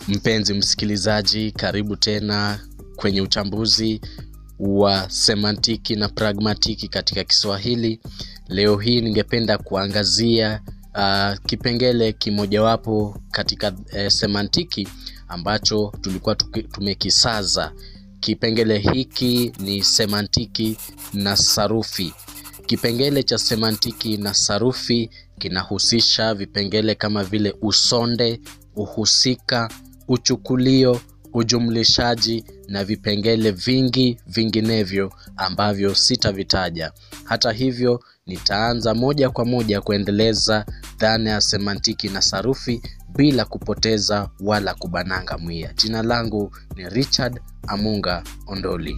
Mpenzi msikilizaji, karibu tena kwenye uchambuzi wa semantiki na pragmatiki katika Kiswahili. Leo hii ningependa kuangazia uh, kipengele kimojawapo katika uh, semantiki ambacho tulikuwa tuki- tumekisaza. Kipengele hiki ni semantiki na sarufi. Kipengele cha semantiki na sarufi kinahusisha vipengele kama vile usonde, uhusika, uchukulio, ujumlishaji na vipengele vingi vinginevyo ambavyo sitavitaja. Hata hivyo, nitaanza moja kwa moja kuendeleza dhana ya semantiki na sarufi bila kupoteza wala kubananga mwia. Jina langu ni Richard Amunga Ondoli.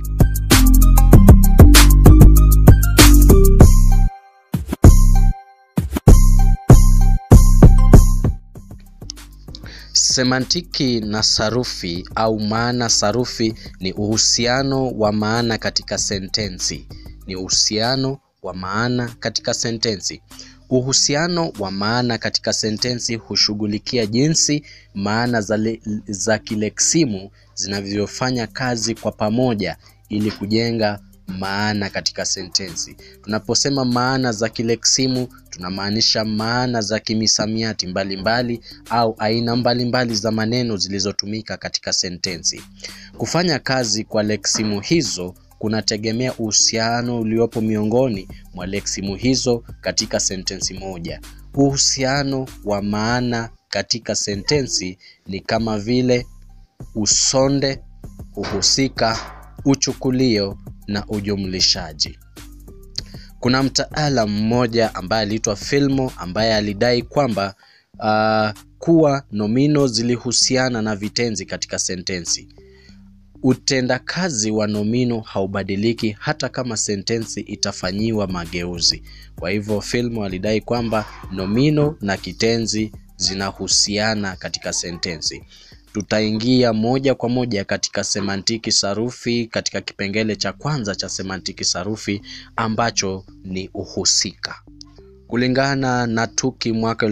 Semantiki na sarufi au maana sarufi ni uhusiano wa maana katika sentensi. Ni uhusiano wa maana katika sentensi. Uhusiano wa maana katika sentensi hushughulikia jinsi maana za, le, za kileksimu zinavyofanya kazi kwa pamoja ili kujenga maana katika sentensi. Tunaposema maana za kileksimu tunamaanisha maana za kimisamiati mbalimbali mbali, au aina mbalimbali mbali za maneno zilizotumika katika sentensi. Kufanya kazi kwa leksimu hizo kunategemea uhusiano uliopo miongoni mwa leksimu hizo katika sentensi moja. Uhusiano wa maana katika sentensi ni kama vile usonde, uhusika, uchukulio na ujumlishaji. Kuna mtaalam mmoja ambaye aliitwa Filmo ambaye alidai kwamba uh, kuwa nomino zilihusiana na vitenzi katika sentensi. Utendakazi wa nomino haubadiliki hata kama sentensi itafanyiwa mageuzi. Kwa hivyo Filmo alidai kwamba nomino na kitenzi zinahusiana katika sentensi. Tutaingia moja kwa moja katika semantiki sarufi katika kipengele cha kwanza cha semantiki sarufi ambacho ni uhusika. Kulingana na Tuki mwaka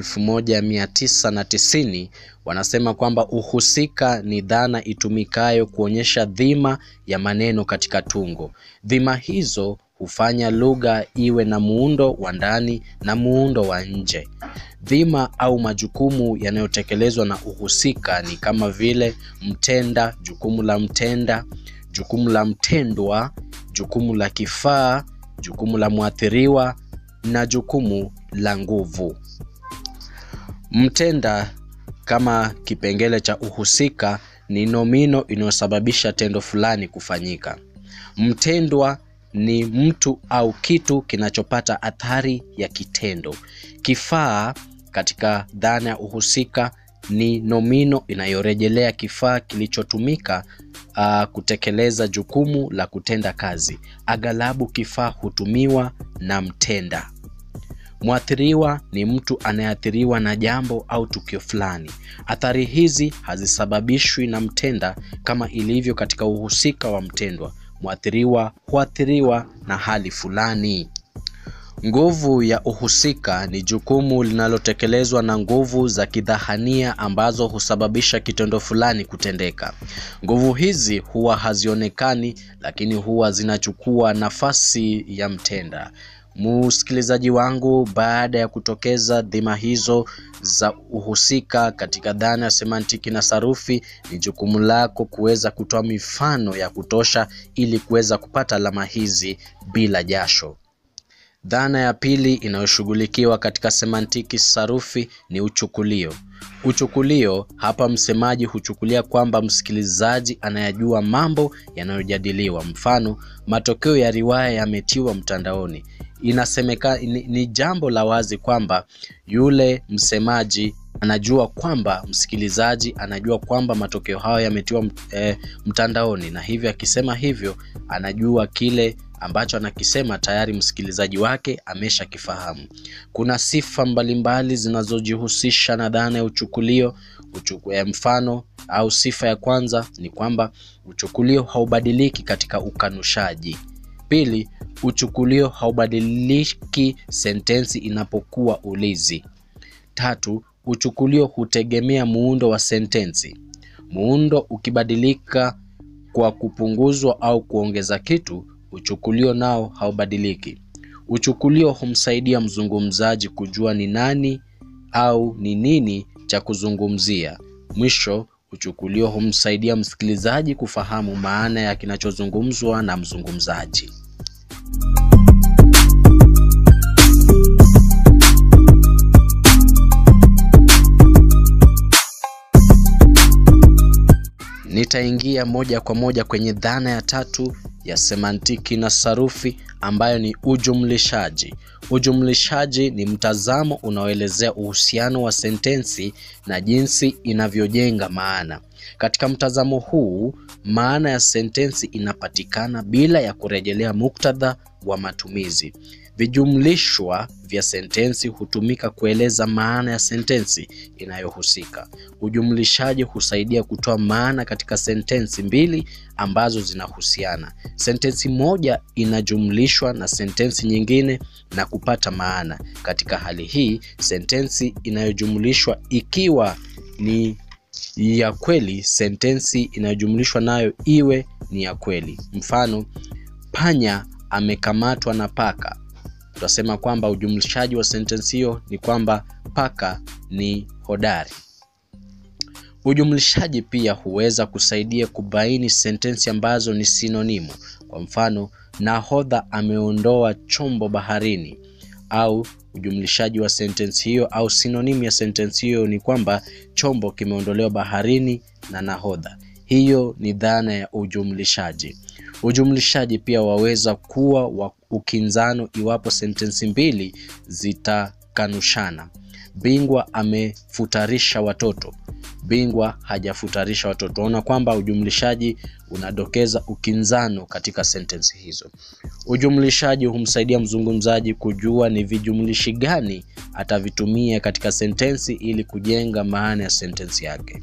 1990 wanasema kwamba uhusika ni dhana itumikayo kuonyesha dhima ya maneno katika tungo. Dhima hizo hufanya lugha iwe na muundo wa ndani na muundo wa nje. Dhima au majukumu yanayotekelezwa na uhusika ni kama vile mtenda, jukumu la mtenda, jukumu la mtendwa, jukumu la kifaa, jukumu la mwathiriwa na jukumu la nguvu. Mtenda kama kipengele cha uhusika ni nomino inayosababisha tendo fulani kufanyika. Mtendwa ni mtu au kitu kinachopata athari ya kitendo. Kifaa katika dhana ya uhusika ni nomino inayorejelea kifaa kilichotumika uh, kutekeleza jukumu la kutenda kazi. Aghalabu kifaa hutumiwa na mtenda. Mwathiriwa ni mtu anayeathiriwa na jambo au tukio fulani. Athari hizi hazisababishwi na mtenda kama ilivyo katika uhusika wa mtendwa. Mwathiriwa huathiriwa na hali fulani. Nguvu ya uhusika ni jukumu linalotekelezwa na nguvu za kidhahania ambazo husababisha kitendo fulani kutendeka. Nguvu hizi huwa hazionekani, lakini huwa zinachukua nafasi ya mtenda. Msikilizaji wangu, baada ya kutokeza dhima hizo za uhusika katika dhana ya semantiki na sarufi, ni jukumu lako kuweza kutoa mifano ya kutosha ili kuweza kupata alama hizi bila jasho. Dhana ya pili inayoshughulikiwa katika semantiki sarufi ni uchukulio. Uchukulio hapa, msemaji huchukulia kwamba msikilizaji anayajua mambo yanayojadiliwa. Mfano, matokeo ya riwaya yametiwa mtandaoni. Inasemeka ni, ni jambo la wazi kwamba yule msemaji anajua kwamba msikilizaji anajua kwamba matokeo hayo yametiwa e, mtandaoni, na hivyo akisema hivyo anajua kile ambacho anakisema tayari msikilizaji wake ameshakifahamu. Kuna sifa mbalimbali zinazojihusisha na dhana ya uchukulio. Uchuku, ya mfano au sifa ya kwanza ni kwamba uchukulio haubadiliki katika ukanushaji. Pili, uchukulio haubadiliki sentensi inapokuwa ulizi. Tatu, uchukulio hutegemea muundo wa sentensi. Muundo ukibadilika kwa kupunguzwa au kuongeza kitu, uchukulio nao haubadiliki. Uchukulio humsaidia mzungumzaji kujua ni nani au ni nini cha kuzungumzia. Mwisho, uchukulio humsaidia msikilizaji kufahamu maana ya kinachozungumzwa na mzungumzaji. Nitaingia moja kwa moja kwenye dhana ya tatu ya semantiki na sarufi ambayo ni ujumlishaji. Ujumlishaji ni mtazamo unaoelezea uhusiano wa sentensi na jinsi inavyojenga maana. Katika mtazamo huu, maana ya sentensi inapatikana bila ya kurejelea muktadha wa matumizi. Vijumlishwa vya sentensi hutumika kueleza maana ya sentensi inayohusika. Ujumlishaji husaidia kutoa maana katika sentensi mbili ambazo zinahusiana. Sentensi moja inajumlishwa na sentensi nyingine na kupata maana. Katika hali hii, sentensi inayojumlishwa ikiwa ni ya kweli, sentensi inayojumlishwa nayo iwe ni ya kweli. Mfano, panya amekamatwa na paka. Tutasema kwamba ujumlishaji wa sentensi hiyo ni kwamba paka ni hodari. Ujumlishaji pia huweza kusaidia kubaini sentensi ambazo ni sinonimu. Kwa mfano, nahodha ameondoa chombo baharini. Au ujumlishaji wa sentensi hiyo au sinonimu ya sentensi hiyo ni kwamba chombo kimeondolewa baharini na nahodha. Hiyo ni dhana ya ujumlishaji. Ujumlishaji pia waweza kuwa wa ukinzano iwapo sentensi mbili zitakanushana. Bingwa amefutarisha watoto. Bingwa hajafutarisha watoto. Tunaona kwamba ujumlishaji unadokeza ukinzano katika sentensi hizo. Ujumlishaji humsaidia mzungumzaji kujua ni vijumlishi gani atavitumia katika sentensi ili kujenga maana ya sentensi yake.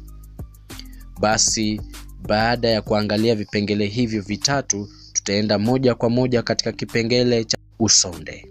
Basi baada ya kuangalia vipengele hivyo vitatu, tutaenda moja kwa moja katika kipengele cha usonde.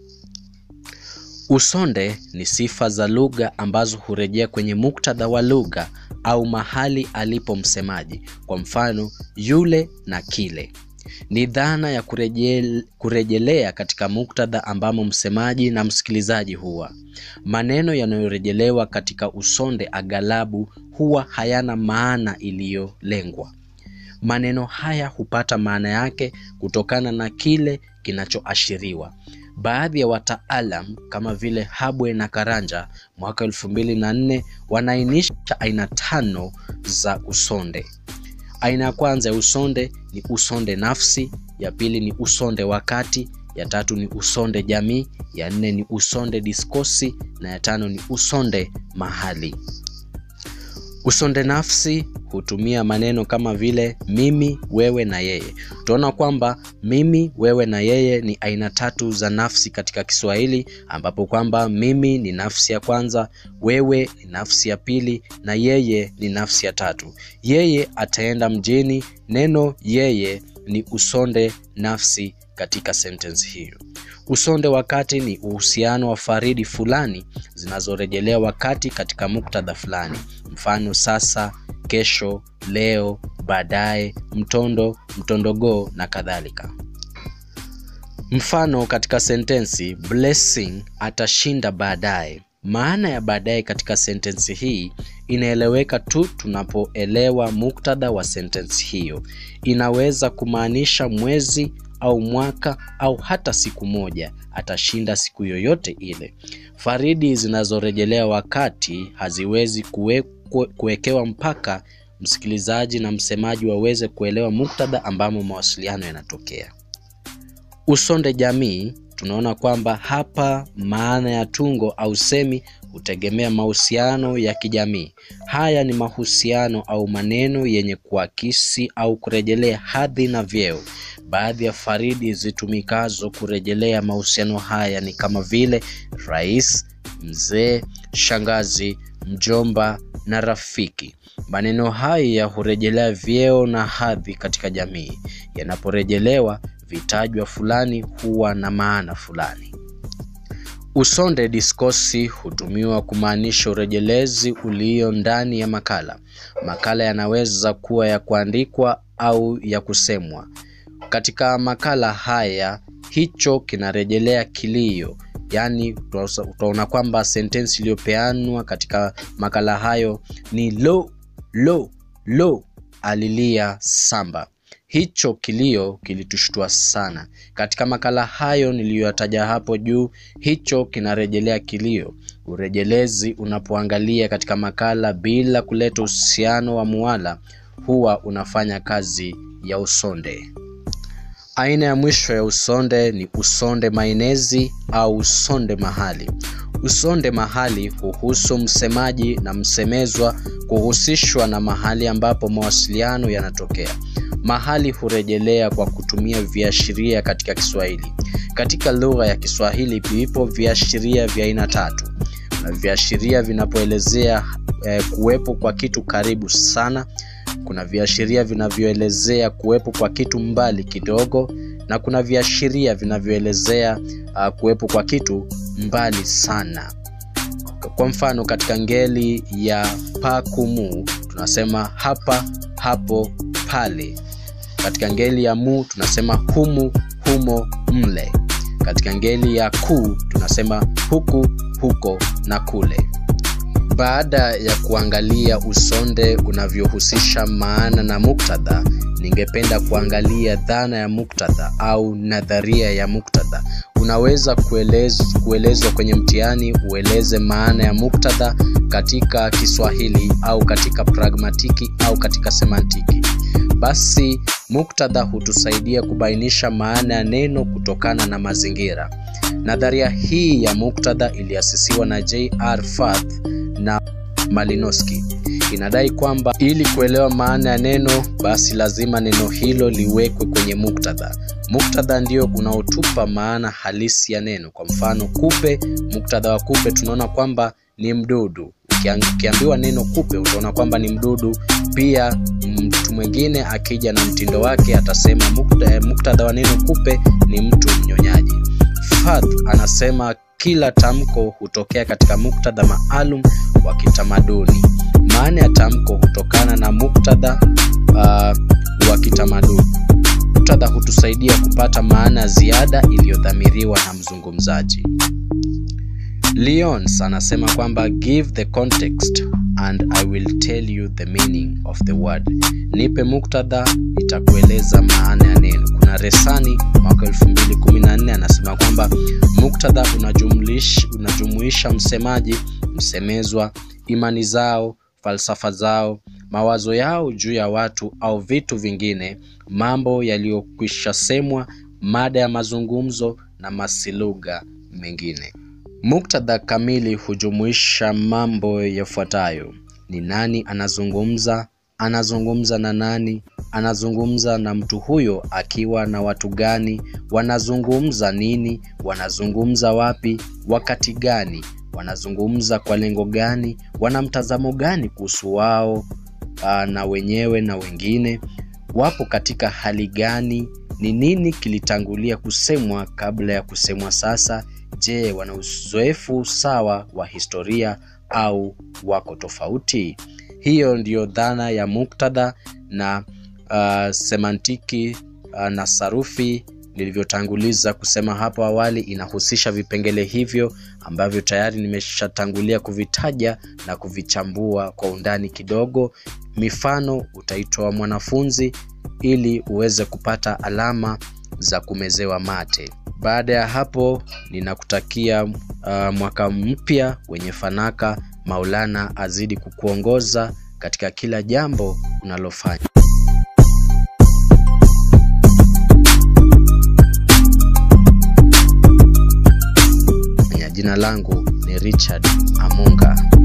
Usonde ni sifa za lugha ambazo hurejea kwenye muktadha wa lugha au mahali alipo msemaji. Kwa mfano, yule na kile. Ni dhana ya kurejel, kurejelea katika muktadha ambamo msemaji na msikilizaji huwa. Maneno yanayorejelewa katika usonde aghalabu huwa hayana maana iliyolengwa. Maneno haya hupata maana yake kutokana na kile kinachoashiriwa. Baadhi ya wataalam kama vile Habwe na Karanja mwaka elfu mbili na nne wanaainisha aina tano za usonde. Aina ya kwanza ya usonde ni usonde nafsi, ya pili ni usonde wakati, ya tatu ni usonde jamii, ya nne ni usonde diskosi na ya tano ni usonde mahali. Usonde nafsi hutumia maneno kama vile mimi, wewe na yeye. Tunaona kwamba mimi, wewe na yeye ni aina tatu za nafsi katika Kiswahili, ambapo kwamba mimi ni nafsi ya kwanza, wewe ni nafsi ya pili na yeye ni nafsi ya tatu. Yeye ataenda mjini, neno yeye ni usonde nafsi katika sentensi hiyo. Usonde wakati ni uhusiano wa faridi fulani zinazorejelea wakati katika muktadha fulani. Mfano, sasa, kesho, leo, baadaye, mtondo, mtondogoo na kadhalika. Mfano katika sentensi Blessing atashinda baadaye. Maana ya baadaye katika sentensi hii inaeleweka tu tunapoelewa muktadha wa sentensi hiyo. Inaweza kumaanisha mwezi au mwaka au hata siku moja. Atashinda siku yoyote ile. Faridi zinazorejelea wakati haziwezi kuwekwe, kuwekewa mpaka msikilizaji na msemaji waweze kuelewa muktadha ambamo mawasiliano yanatokea. Usonde jamii, tunaona kwamba hapa maana ya tungo au semi hutegemea mahusiano ya kijamii. Haya ni mahusiano au maneno yenye kuakisi au kurejelea hadhi na vyeo. Baadhi ya faridi zitumikazo kurejelea mahusiano haya ni kama vile rais, mzee, shangazi, mjomba na rafiki. Maneno haya hurejelea vyeo na hadhi katika jamii. Yanaporejelewa, vitajwa fulani huwa na maana fulani. Usonde diskosi hutumiwa kumaanisha urejelezi ulio ndani ya makala. Makala yanaweza kuwa ya kuandikwa au ya kusemwa. Katika makala haya, hicho kinarejelea kilio, yaani utaona kwamba sentensi iliyopeanwa katika makala hayo ni lo lo lo, alilia Samba. Hicho kilio kilitushtua sana. Katika makala hayo niliyoyataja hapo juu, hicho kinarejelea kilio. Urejelezi unapoangalia katika makala bila kuleta uhusiano wa muwala, huwa unafanya kazi ya usonde. Aina ya mwisho ya usonde ni usonde mainezi au usonde mahali. Usonde mahali huhusu msemaji na msemezwa kuhusishwa na mahali ambapo mawasiliano yanatokea. Mahali hurejelea kwa kutumia viashiria katika Kiswahili. Katika lugha ya Kiswahili vipo viashiria vya aina tatu. Kuna viashiria vinapoelezea eh, kuwepo kwa kitu karibu sana. Kuna viashiria vinavyoelezea kuwepo kwa kitu mbali kidogo, na kuna viashiria vinavyoelezea uh, kuwepo kwa kitu mbali sana. Kwa mfano, katika ngeli ya pakumu tunasema hapa, hapo, pale. Katika ngeli ya mu tunasema humu, humo, mle. Katika ngeli ya ku tunasema huku, huko na kule. Baada ya kuangalia usonde unavyohusisha maana na muktadha, ningependa kuangalia dhana ya muktadha au nadharia ya muktadha. Unaweza kuelezwa kuelezwa kwenye mtihani ueleze maana ya muktadha katika Kiswahili au katika pragmatiki au katika semantiki. Basi muktadha hutusaidia kubainisha maana ya neno kutokana na mazingira. Nadharia hii ya muktadha iliasisiwa na J.R. Firth na Malinowski. Inadai kwamba ili kuelewa maana ya neno, basi lazima neno hilo liwekwe kwenye muktadha. Muktadha ndio unaotupa maana halisi ya neno. Kwa mfano, kupe, muktadha wa kupe tunaona kwamba ni mdudu. Ukiambiwa neno kupe utaona kwamba ni mdudu. Pia mtu mwingine akija na mtindo wake atasema muktadha wa neno kupe ni mtu mnyonyaji. Firth anasema kila tamko hutokea katika muktadha maalum wa kitamaduni. Maana ya tamko hutokana na muktadha uh, wa kitamaduni. Muktadha hutusaidia kupata maana ya ziada iliyodhamiriwa na mzungumzaji. Lyons anasema kwamba give the context and I will tell you the meaning of the word. Nipe muktadha, nitakueleza maana ya neno. Kuna Resani mwaka 2014 anasema kwamba muktadha unajumlisha, unajumuisha msemaji, msemezwa, imani zao, falsafa zao, mawazo yao juu ya watu au vitu vingine, mambo yaliyokwisha semwa, mada ya mazungumzo na masilugha mengine. Muktadha kamili hujumuisha mambo yafuatayo: ni nani anazungumza, anazungumza na nani, anazungumza na mtu huyo akiwa na watu gani, wanazungumza nini, wanazungumza wapi, wakati gani, wanazungumza kwa lengo gani, wana mtazamo gani kuhusu wao aa, na wenyewe na wengine, wapo katika hali gani, ni nini kilitangulia kusemwa kabla ya kusemwa sasa Je, wana uzoefu sawa wa historia au wako tofauti? Hiyo ndiyo dhana ya muktadha na uh, semantiki uh, na sarufi nilivyotanguliza kusema hapo awali, inahusisha vipengele hivyo ambavyo tayari nimeshatangulia kuvitaja na kuvichambua kwa undani kidogo. Mifano utaitoa mwanafunzi ili uweze kupata alama za kumezewa mate. Baada ya hapo ninakutakia uh, mwaka mpya wenye fanaka. Maulana azidi kukuongoza katika kila jambo unalofanya. Jina langu ni Richard Amunga.